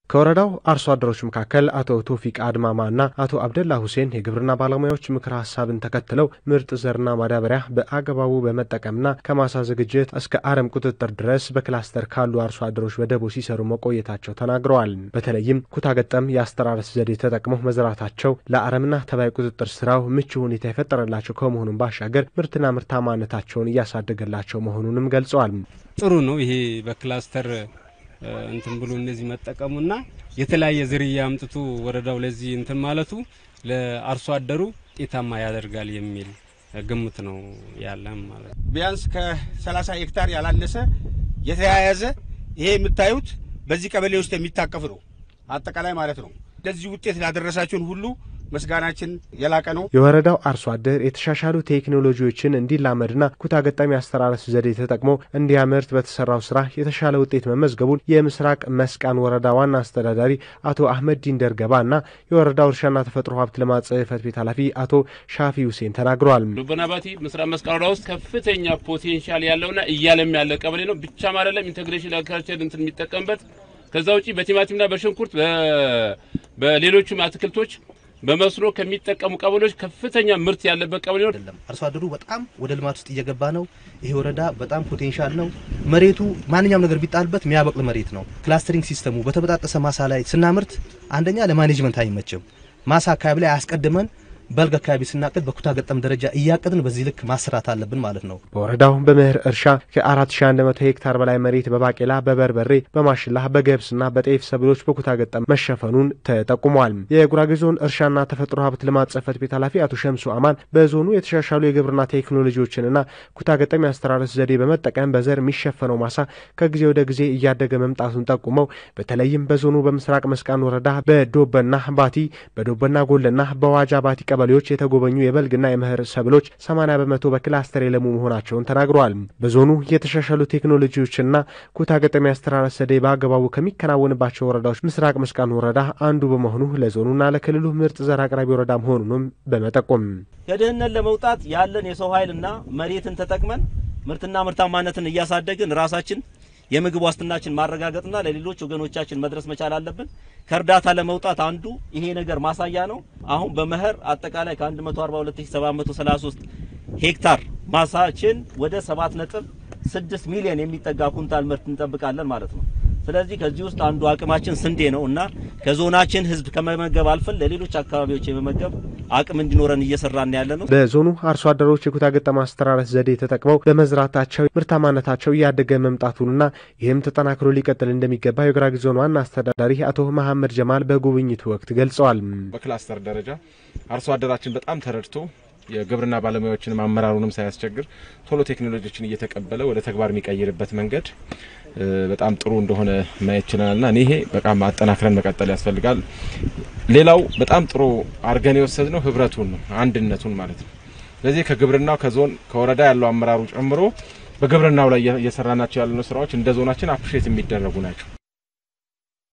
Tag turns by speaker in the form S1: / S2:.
S1: ከወረዳው አርሶ አደሮች መካከል አቶ ቶፊቅ አድማማና አቶ አብደላ ሁሴን የግብርና ባለሙያዎች ምክረ ሀሳብን ተከትለው ምርጥ ዘርና ማዳበሪያ በአግባቡ በመጠቀምና ከማሳ ዝግጅት እስከ አረም ቁጥጥር ድረስ በክላስተር ካሉ አርሶ አደሮች በደቦ ሲሰሩ መቆየታቸው ተናግረዋል። በተለይም ኩታ ገጠም የአስተራረስ ዘዴ ተጠቅመው መዝራታቸው ለአረምና ተባይ ቁጥጥር ስራው ምቹ ሁኔታ የፈጠረላቸው ከመሆኑም ባሻገር ምርትና ምርታማነታቸውን እያሳደገላቸው መሆኑንም ገልጸዋል።
S2: ጥሩ ነው ይሄ በክላስተር እንትን ብሎ እነዚህ መጠቀሙና የተለያየ ዝርያ አምጥቶ ወረዳው ለዚህ እንትን ማለቱ ለአርሶ አደሩ ውጤታማ ያደርጋል የሚል ግምት ነው ያለም ማለት ነው።
S3: ቢያንስ ከ30 ሄክታር ያላነሰ የተያያዘ ይሄ የምታዩት በዚህ ቀበሌ ውስጥ የሚታቀፍ ነው አጠቃላይ ማለት ነው። ለዚህ ውጤት ላደረሳችሁን ሁሉ ምስጋናችን የላቀ ነው።
S1: የወረዳው አርሶ አደር የተሻሻሉ ቴክኖሎጂዎችን እንዲላመድና ኩታ ገጠም የአስተራረስ ዘዴ ተጠቅሞ እንዲያመርት በተሰራው ስራ የተሻለ ውጤት መመዝገቡን የምስራቅ መስቃን ወረዳ ዋና አስተዳዳሪ አቶ አህመድ ዲንደር ገባና የወረዳው እርሻና ተፈጥሮ ሀብት ልማት ጽሕፈት ቤት ኃላፊ አቶ ሻፊ ሁሴን ተናግረዋል።
S4: ዱበና ባቲ ምስራቅ መስቃን ወረዳ ውስጥ ከፍተኛ ፖቴንሻል ያለውና እያለም ያለ ቀበሌ ነው። ብቻም አይደለም ኢንቴግሬሽን አግሪካልቸር እንትን የሚጠቀምበት ከዛ ውጪ በቲማቲምና በሽንኩርት በሌሎችም አትክልቶች በመስኖ ከሚጠቀሙ ቀበሌዎች ከፍተኛ ምርት ያለበት ቀበሌ ነው።
S5: አይደለም አርሶ አደሩ በጣም ወደ ልማት ውስጥ እየገባ ነው። ይሄ ወረዳ በጣም ፖቴንሻል ነው። መሬቱ ማንኛውም ነገር ቢጣልበት የሚያበቅል መሬት ነው። ክላስተሪንግ ሲስተሙ በተበጣጠሰ ማሳ ላይ ስናምርት አንደኛ ለማኔጅመንት አይመችም። ማሳ አካባቢ ላይ አያስቀድመን በልግ አካባቢ ስናቅድ በኩታ ገጠም ደረጃ እያቀድን በዚህ ልክ ማስራት አለብን ማለት ነው።
S1: በወረዳው በመኸር እርሻ ከ4100 ሄክታር በላይ መሬት በባቄላ፣ በበርበሬ፣ በማሽላ፣ በገብስና በጤፍ ሰብሎች በኩታ ገጠም መሸፈኑን ተጠቁሟል። የጉራጌ ዞን እርሻና ተፈጥሮ ሀብት ልማት ጽሕፈት ቤት ኃላፊ አቶ ሸምሱ አማን በዞኑ የተሻሻሉ የግብርና ቴክኖሎጂዎችንና ኩታ ገጠም የአስተራረስ ዘዴ በመጠቀም በዘር የሚሸፈነው ማሳ ከጊዜ ወደ ጊዜ እያደገ መምጣቱን ጠቁመው በተለይም በዞኑ በምስራቅ መስቃን ወረዳ በዶበና ባቲ፣ በዶበና ጎለና በዋጃ ባቲ ቀበሌዎች የተጎበኙ የበልግና የመኸር ሰብሎች 80 በመቶ በክላስተር የለሙ መሆናቸውን ተናግረዋል። በዞኑ የተሻሻሉ ቴክኖሎጂዎችና ኩታ ገጠም የአስተራረስ ዘዴ በአግባቡ ከሚከናወንባቸው ወረዳዎች ምስራቅ መስቃን ወረዳ አንዱ በመሆኑ ለዞኑና ለክልሉ ምርጥ ዘር አቅራቢ ወረዳ መሆኑንም በመጠቆም
S6: ከድህነት ለመውጣት ያለን የሰው ኃይልና መሬትን ተጠቅመን ምርትና ምርታማነትን እያሳደግን ራሳችን የምግብ ዋስትናችን ማረጋገጥና ለሌሎች ወገኖቻችን መድረስ መቻል አለብን። ከእርዳታ ለመውጣት አንዱ ይሄ ነገር ማሳያ ነው። አሁን በመኸር አጠቃላይ ከ142733 ሄክታር ማሳችን ወደ 7.6 ሚሊዮን የሚጠጋ ኩንታል ምርት እንጠብቃለን ማለት ነው። ስለዚህ ከዚህ ውስጥ አንዱ አቅማችን ስንዴ ነው እና ከዞናችን ሕዝብ ከመመገብ አልፈን ለሌሎች አካባቢዎች የመመገብ አቅም እንዲኖረን እየሰራን ያለ ነው።
S1: በዞኑ አርሶ አደሮች የኩታ ገጠም አስተራረስ ዘዴ ተጠቅመው በመዝራታቸው ምርታማነታቸው እያደገ መምጣቱንና ይህም ተጠናክሮ ሊቀጥል እንደሚገባ የጉራጌ ዞን ዋና አስተዳዳሪ አቶ መሐመድ ጀማል በጉብኝቱ ወቅት ገልጸዋል።
S7: በክላስተር ደረጃ አርሶ አደራችን በጣም ተረድቶ የግብርና ባለሙያዎችንም አመራሩንም ሳያስቸግር ቶሎ ቴክኖሎጂዎችን እየተቀበለ ወደ ተግባር የሚቀይርበት መንገድ በጣም ጥሩ እንደሆነ ማየት ችለናልና ይሄ በጣም አጠናክረን መቀጠል ያስፈልጋል። ሌላው በጣም ጥሩ አድርገን የወሰድነው ህብረቱን ነው፣ አንድነቱን ማለት ነው። ስለዚህ ከግብርናው ከዞን ከወረዳ ያለው አመራሩ ጨምሮ በግብርናው ላይ እየሰራናቸው ያሉ ስራዎች እንደ ዞናችን አፕሪሼት የሚደረጉ ናቸው።